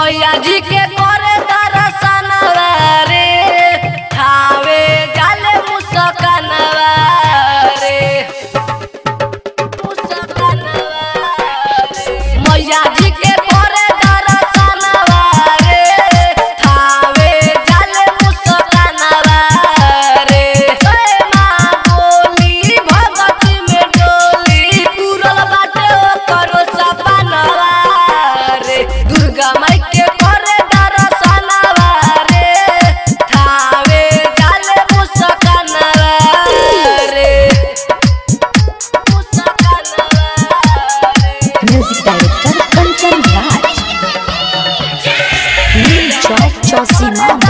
मैया जी के करे दर्शनवा रे खावे जाले मुसकनवा रे मुसकनवा रे मैया जी के करे दर्शनवा रे खावे जाले मुसकनवा रे ए माँ बोली भगती में डोली पूरल बाटे करो सपनवा रे दुर्गा माई के करे दर्शनवा रे थावे जाले मुसकनवा रे मुसकनवा रे म्यूजिक डायरेक्टर कंचन राज नील चौक चौसीमा